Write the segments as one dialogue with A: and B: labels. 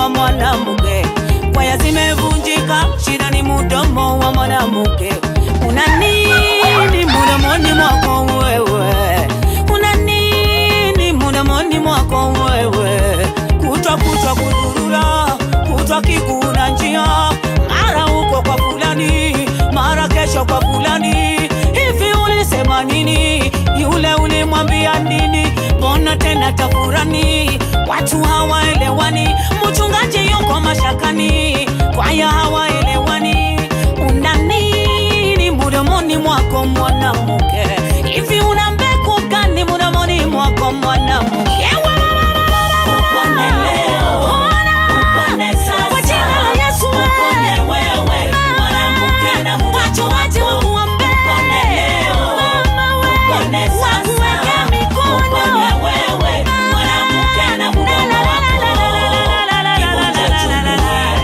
A: wa mwanamke. Kwaya zimevunjika, shida ni mdomo wa mwanamke. Una nini mdomoni mwako wewe? Una nini mdomoni mwako wewe? Kutwa kutwa kudurura, kutwa kikuna njia, mara uko kwa fulani, mara kesho kwa fulani. Hivi ulisema nini? Yule ulimwambia nini? Mbona tena tafurani? Watu hawaelewani, mchungaji yuko mashakani, kwaya hawaelewani. Una nini mdomoni mwako mwanamke? Hivi una mbegu gani mdomoni mwako mwanamke?
B: Upone leo, upone sasa,
A: Kwa jina la Yesu,
B: upone wewe, mwanamke na mdomo
A: Watu waje
B: wako.
A: wakuombee.
B: Upone leo,
A: Mama we,
B: upone sasa,
A: wakuweke mikono.
B: upone wewe, mwanamke na mdomo wako. Kivunja chungu,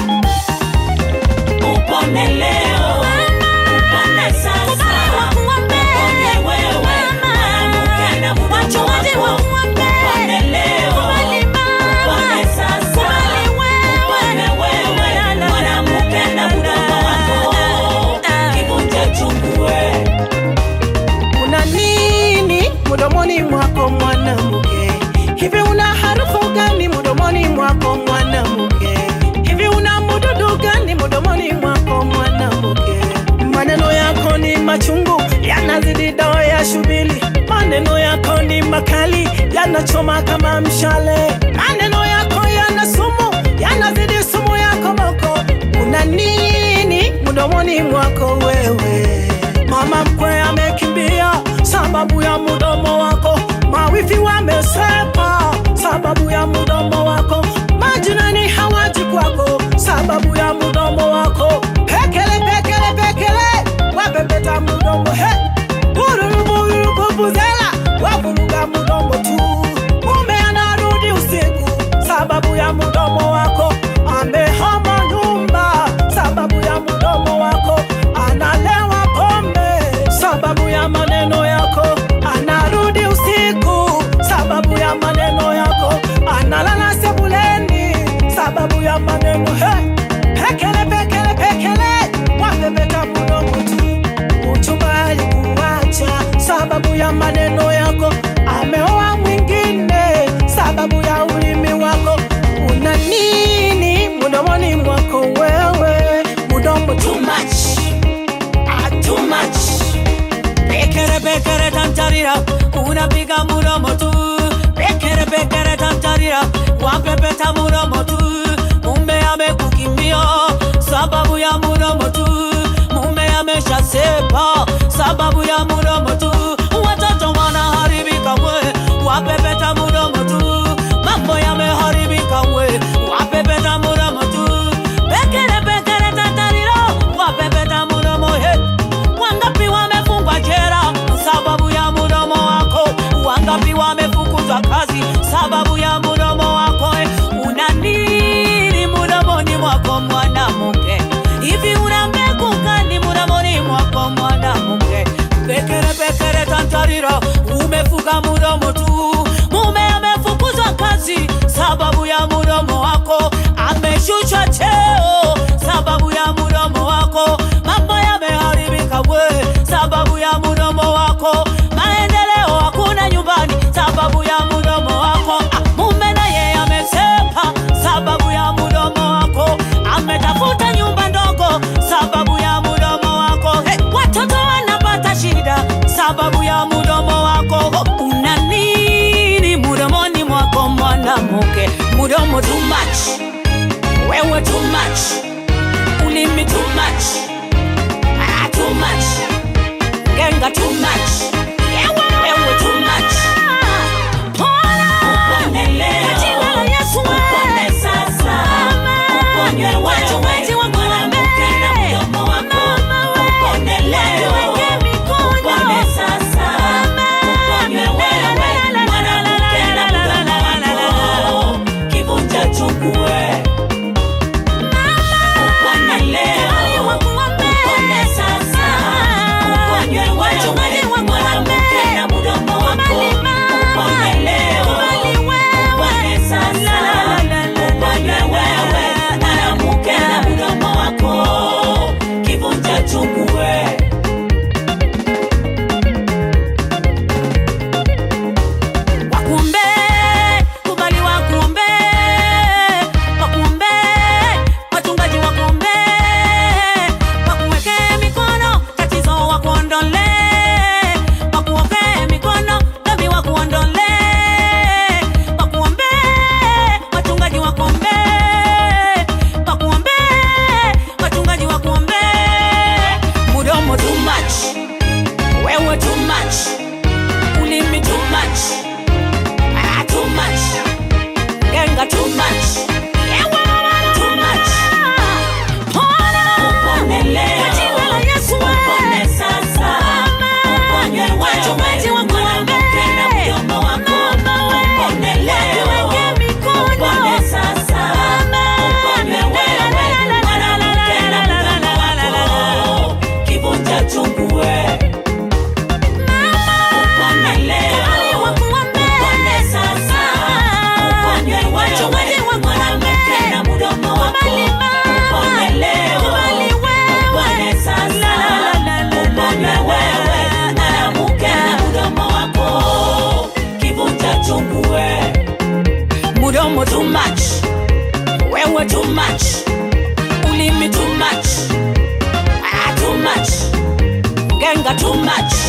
B: upone leo, upone sasa, upone wewe, mwanamke na mdomo wako. Upone leo, upone sasa, upone wewe, mwanamke na mdomo wako. Kivunja chungu we.
C: Una nini mdomoni mwako mwanamke? Hivi una harufu gani mdomoni mwako mwanamke? Hivi una mdudu gani mdomoni mwako mwanamke? Maneno yako ni machungu, yanazidi dawa ya shubili. Maneno yako ni makali, yanachoma kama mshale. Maneno yako yana sumu, yanazidi sumu yako moko. Una nini mdomoni mwako wewe? Mama mkwe amekimbia sababu ya mdomo wako, mawifi wamesepa sababu ya mdomo wako, majirani hawaji kwako sababu ya mdomo wako. Pekele pekele pekele, wapepeta mdomo he, bururu bururu bubuzela, wavuruga mdomo tu. Mume anarudi usiku sababu ya mdomo wako, amehama nyumba sababu ya mdomo wako, analewa pombe sababu ya maneno yako, anarudi usiku sababu ya maneno yako, analala sebuleni sababu ya maneno he. Pekele pekele pekele, wapepeta mdomo tu. Uchumba alikuacha sababu ya maneno yako, ameoa mwingine sababu ya ulimi wako. Una nini mdomoni mwako wewe? Mdomo
B: Too much. Ah, too much.
A: Pekere pekere tantarira, unapiga muromo tu. Pekere pekere tantarira, wapepeta muromo tu. Mume amekukimbia sababu ya muromo tu. Mume ameshasepa sababu ya muromo tu. Watoto wanaharibika we, wapepeta muromo tu. Mambo yameharibika we, wapepeta muromo tu. Pekere pekere tantarira, wapepeta muromo he. Wangapi wamefungwa jera sababu ya mdomo wako? Wangapi wamefukuzwa kazi sababu ya mdomo wako? Eh, Una nini mdomoni mwako mwanamke? Hivi una mbegu gani mdomoni mwako mwanamke? Pekere pekere tantarira, umefuga mdomo tu. Mume amefukuzwa kazi sababu ya mdomo wako, ameshushwa cheo sababu ya mdomo wako. Mambo yameharibika we sababu ya mdomo wako. Maendeleo hakuna nyumbani sababu ya mdomo wako. Ah, Mume naye amesepa sababu ya mdomo wako, ametafuta nyumba ndogo sababu ya mdomo wako. Hey, watoto wanapata shida sababu ya mdomo wako. Una nini mdomoni mwako mwanamke? Mdomo too much, wewe too much, ulimi too much, ah, too much, genga too much, wewe too much.
B: Upone leo, upone sasa, uponywe wewe, mwanamke na mdomo wako. Upone leo, upone sasa, uponywe wewe, mwanamke na mdomo wako. Kivunja chungu we.
A: ujinga too much